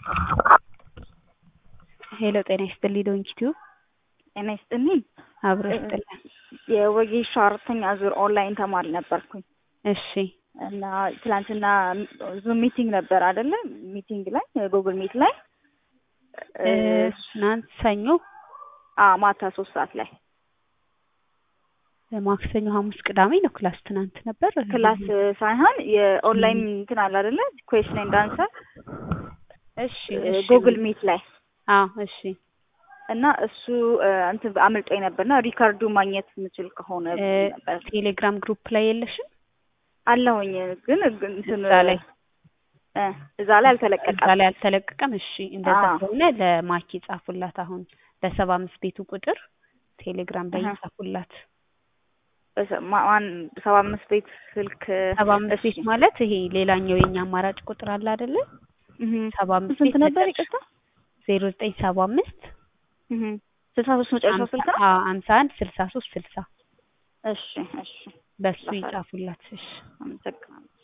ሄሎ ጤና ይስጥልኝ ዶንኪ ቲዩብ ጤና ይስጥልኝ። አብሮ ይስጥልን። የወጌሻ አራተኛ ዙር ኦንላይን ተማሪ ነበርኩኝ እሺ እና ትላንትና ዙም ሚቲንግ ነበር አይደለ? ሚቲንግ ላይ ጉግል ሚት ላይ ትናንት ሰኞ፣ አ ማታ ሶስት ሰዓት ላይ ማክሰኞ፣ ሐሙስ፣ ቅዳሜ ነው ክላስ ትናንት ነበር። ክላስ ሳይሆን የኦንላይን እንትን አለ አይደለ? ኩዌስችን ኤንድ አንሰር እሺ እሺ ጉግል ሚት ላይ አዎ እሺ እና እሱ እንትን አምልጦኝ ነበርና ሪካርዱ ማግኘት የምችል ከሆነ ነበር ቴሌግራም ግሩፕ ላይ የለሽም? አለሁኝ ግን እንትን እዛ ላይ እ እዛ ላይ አልተለቀቀም። እዛ ላይ አልተለቀቀም። እሺ እንደዛ አዎ። ከሆነ ለማኪ ጻፉላት። አሁን በሰባ አምስት ቤቱ ቁጥር ቴሌግራም ላይ አሀ። ጻፉላት። በሰ- ማ- ማን ሰባ አምስት ቤት ስልክ ሰባ አምስት ቤት ማለት ይሄ ሌላኛው የኛ አማራጭ ቁጥር አለ አይደለ? እህ ሰባ አምስት ስንት ቤት ነበር? መጨረሻ ይቅርታ ዜሮ ዘጠኝ ሰባ አምስት እህ ስልሳ ሶስት መጨረሻው ስልክ ነው። ሀምሳ አንድ ስልሳ ሶስት ስልሳ እሺ እሺ በሱ ጻፋለሁ። ይጻፉላት። እሺ አመሰግናለሁ።